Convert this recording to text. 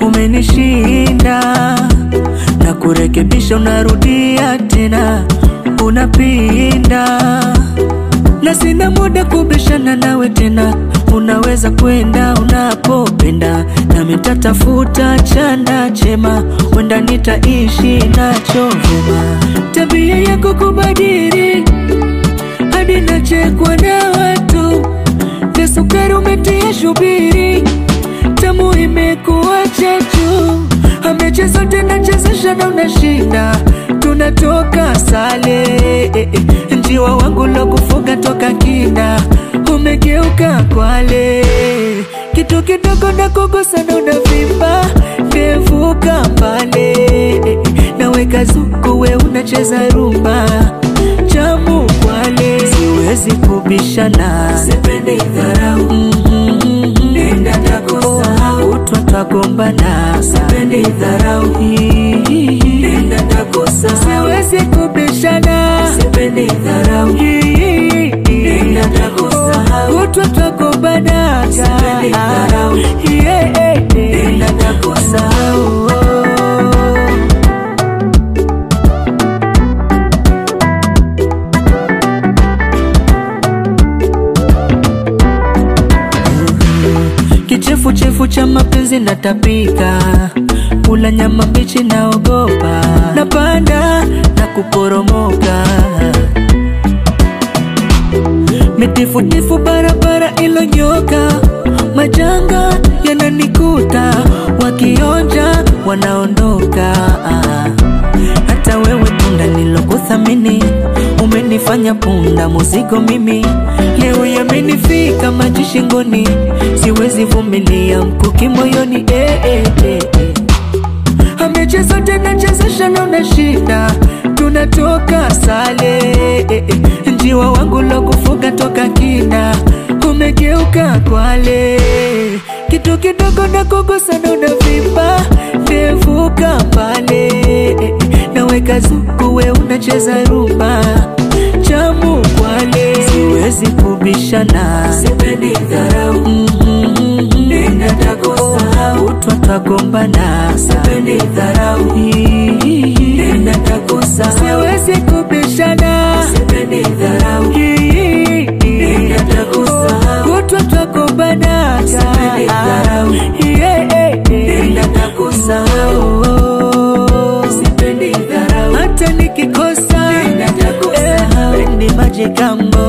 umenishinda na kurekebisha, unarudia tena, unapinda na sina muda kubishana nawe tena, unaweza kwenda unapopenda, nami nitatafuta chanda chema, wenda nitaishi nacho vyema. Tabia yako kubadili hadi nachekwa na watu, na sukari umetia shubiri, tamu imekuwa chachu, amecheza tena chezesha na unashinda, tunatoka sale eh, eh. Njiwa wangu lo kufuga toka kinda, umegeuka kwale, kitu kidogo na kugusa na unavimba, ndevuka mbale eh, eh. naweka zuku we unacheza rumba chamu kwale, siwezi kubishana, sipendi dharau nenda takusahau, utwa twagombana, sipendi dharau nenda takusahau, siwezi kubishana, sipendi dharau nenda takusahau, utwa twagombana, sipendi dharau nenda takusahau Kichefuchefu cha mapenzi natapika, kula nyama mbichi naogopa, napanda na kuporomoka, mitifutifu barabara ilonyoka, majanga yananikuta, wakionja wanaondoka. Hata wewe punda nilokuthamini, umenifanya punda muzigo mimi, leo yamenifika maji shingoni, siwezi vumilia mkuki moyoni eh, eh, eh, eh. Amecheza tena chezesha na unashinda, tunatoka sale eh, eh. Njiwa wangu lo kufuga toka kinda, umegeuka kwale, kitu kidogo na kugusa na unavimba, ndevuka mbale eh, eh. naweka zuku we unacheza rumba chamu kwale, siwezi kubishana, sipendi dharau nenda takusahau, utwa twagombana, sipendi dharau nenda takusahau, siwezi kubishana, sipendi dharau nenda takusahau, utwa twagombana, sipendi dharau nenda takusahau, sipendi dharau hata nikikosa, nenda takusahau, ni maji kambo